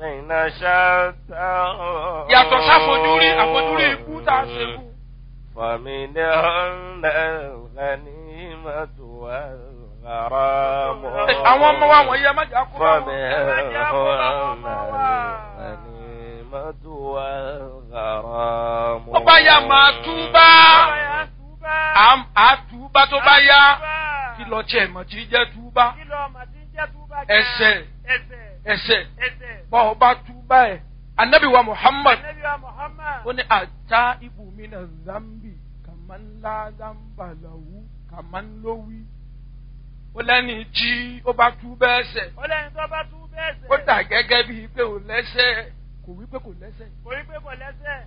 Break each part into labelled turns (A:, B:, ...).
A: شتى
B: yàtọ̀ sáfojúrí àfojúrí ikú tá a ṣe kú.
A: فمنهن الغنيمة والغرام
B: àwọn ọmọ wa wọ̀nyí ẹ má jà kó bá wọn.
A: فمنهن الغنيمة والغرام
B: ó bá yá máa túbá Àm- á túbá tó bá yá kí lọ tiẹ̀ mọ̀ tí jẹ́ túbá ẹsẹ̀ ẹsẹ̀ bọ́ ọ bá túbá ẹ̀ anabi wa muhammad ó ní ata ibùmínà zambi kàmánlá zambalahu kàmánlówí ó lẹ́ni tí ó bá túbá ẹsẹ̀
C: Ọlẹ́ni tó bá tú bẹ́ẹ̀ sẹ̀.
B: ó dà gẹ́gẹ́ bíi pé ò lẹ́sẹ̀ kò wí pé kò lẹ́sẹ̀
C: Kò rí pé kò lẹ́sẹ̀.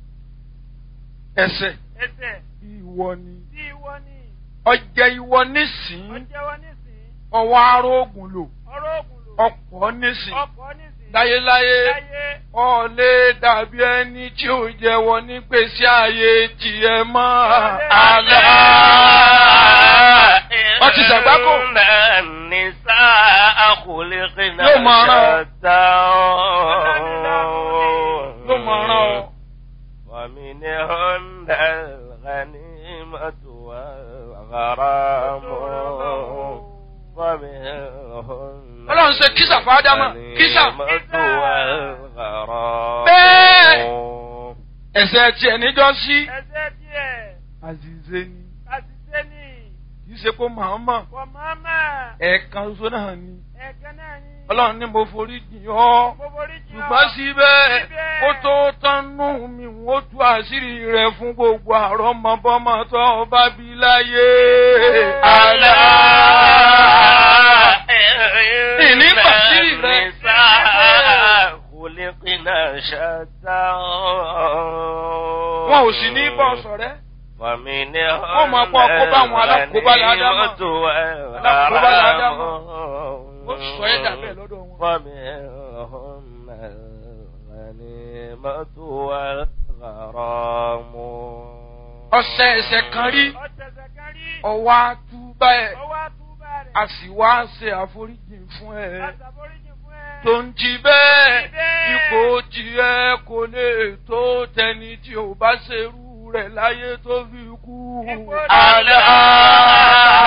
B: ẹsẹ̀
C: Ẹsẹ̀
B: ìwọ ni
C: tí ìwọ ni.
B: ọjẹ́ ìwọ nísìn
C: Ọjẹ́wọ́ nísìn.
B: ọwọ́ arógùn lò
C: Ọ̀rọ̀ ògùn lò.
B: ọ̀pọ̀ nísìn
C: Ọkọ̀ nísìn.
B: láyéláyé
C: Láyé.
B: ọ̀lẹ́ dàbí ẹni tí ò jẹ́wọ́ nígbèsí ayé tiẹ̀ mọ́ àlá. Wọ́n ti ṣàgbákò.
A: إن النساء خلقن
B: Yóò máa rán ọ.
A: شتى
B: ló mọ̀ ọ́rán ọ.
A: ومنهن الغنيمة والغرام ومنهن
B: Ọlọ́run ṣe kísà fún Ádámà kísà.
A: الغنيمة والغرام
B: Bẹ́ẹ̀. Ẹ̀sẹ̀ tiẹ̀ níjọ́ sí.
C: Ẹsẹ̀ díẹ̀.
B: Àzìzé ni
C: Àṣìṣe ni.
B: kì í ṣe kó màmá
C: Kò máma.
B: ẹ̀ẹ̀kan ṣoṣo náà ni.
C: Ẹ̀kan náà ni.
B: Ọlọ́run ní mo forí jìn ọ́.
C: Mo forí jì ọ́.
B: ṣùgbọ́n síbẹ̀
C: Síbẹ̀.
B: kó tó tánú mi ó tú àṣírí rẹ̀ fún gbogbo àrọ́mọbọ́mọ tó bá bí láyé. Àlá. Ìní pàṣírí rẹ̀.
A: خلقنا شتى
B: Wọn ò sì ní bọ́ sọ̀rẹ́.
A: ومنهن
B: Wọ́n máa kó àkóbá àwọn alákòóbá ládámà.
A: الغنيمة
B: Alákòóbá ládámà.
A: والغرام
B: Ó sọ ẹ́ dà bẹ́ẹ̀ lọ́dọ̀ wọn.
A: ومنهن الغنيمة والغرام
B: Ọ̀sẹ̀ ẹ̀sẹ̀ kan rí
C: Ọ̀tẹ̀sẹ̀ kan rí.
B: ọwọ́ àtúbà ẹ̀
C: Ọwọ́ àtúbà rẹ̀.
B: a sì wá ṣe àforíjì fún ẹ.
C: Àṣàforíjì fún ẹ.
B: tó ń jí bẹ́ẹ̀
C: Jí bẹ́ẹ̀.
B: ipò tiẹ̀ kò lè tó tẹni tí ò bá ṣerú rẹ̀ láyé tó fi kú.
C: Ipò
A: ألا
B: Àlá.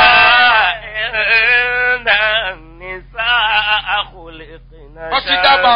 A: إن النساء خلقن
B: Wọ́n ti dábàá